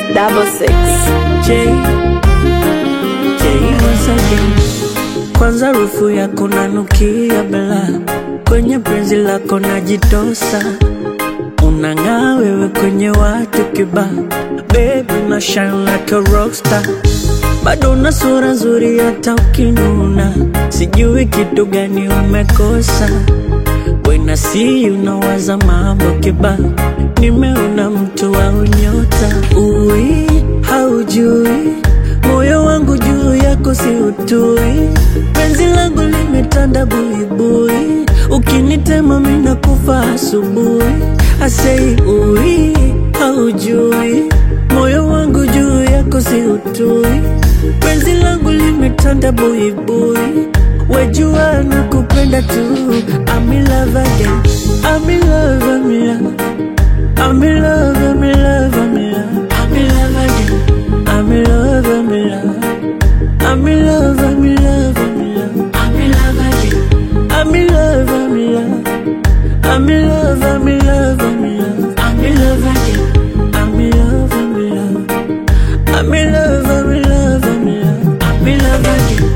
double six. J, J once again. Kwanza rufu yako nanukia bela, kwenye penzi lako najitosa, unang'aa wewe kwenye watu kiba, baby una shine like a rockstar, bado una sura nzuri hata ukinuna, sijui kitu gani umekosa When I see you nawaza mambo kiba, nimeona mtu wa unyota. Ui, haujui moyo wangu juu yako si utui, penzi langu limetanda buibui, ukinitema mina kufa asubuhi. Asei ui, haujui moyo wangu juu yako si utui, penzi langu limetanda buibui Wejua na kupenda tu I'm in love again I'm in love, I'm in love I'm in love, I'm in love, I'm in love I'm in love again I'm in love, I'm in love I'm in love, I'm in love, I'm in love I'm in love again I'm in love, I'm in love I'm in love, I'm in love I'm in love again I'm in love, I'm in love I'm in love, I'm in love, I'm in love I'm in love again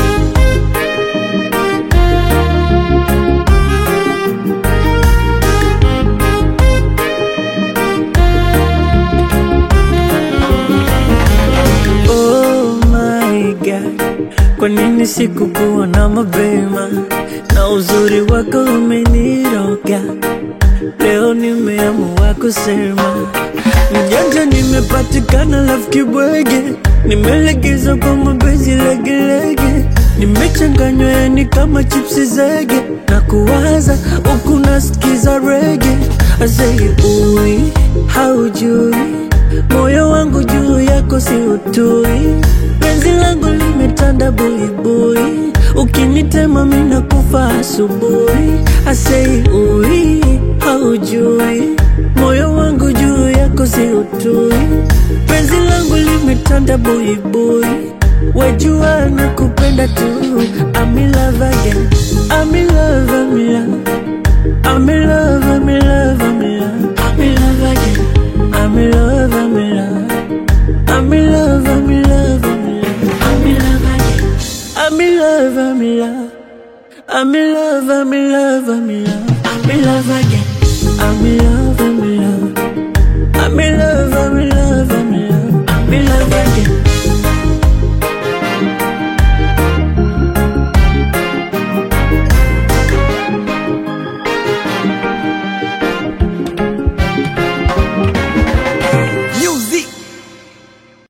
Oh my God, kwa nini sikukuwa na mapema? Na uzuri wako umeniroga, leo nimeamua kusema mjanja, nimepatikana lafu kibwege, nimelegeza kwa mapenzi legelege, nimechanganywa yani kama chipsi zege, na kuwaza huku nasikiza rege, asei ui haujui moyo wangu juu yako si utui, penzi langu limetanda buibui, ukinitema mina kufa asubuhi. Asei ui, haujui moyo wangu juu yako si utui, penzi langu limetanda buibui, wejua na kupenda tu. I'm in love again, I'm in love, I'm in love I'm in love, I'm in love, I'm in love, I'm in love again. I'm in love, I'm in love. I'm in love, I'm in love, I'm in love. I'm in love again. I'm in love, I'm in love. I'm in love, I'm in love, I'm in love again. I'm in love, I'm in love. I'm in love, I'm in love.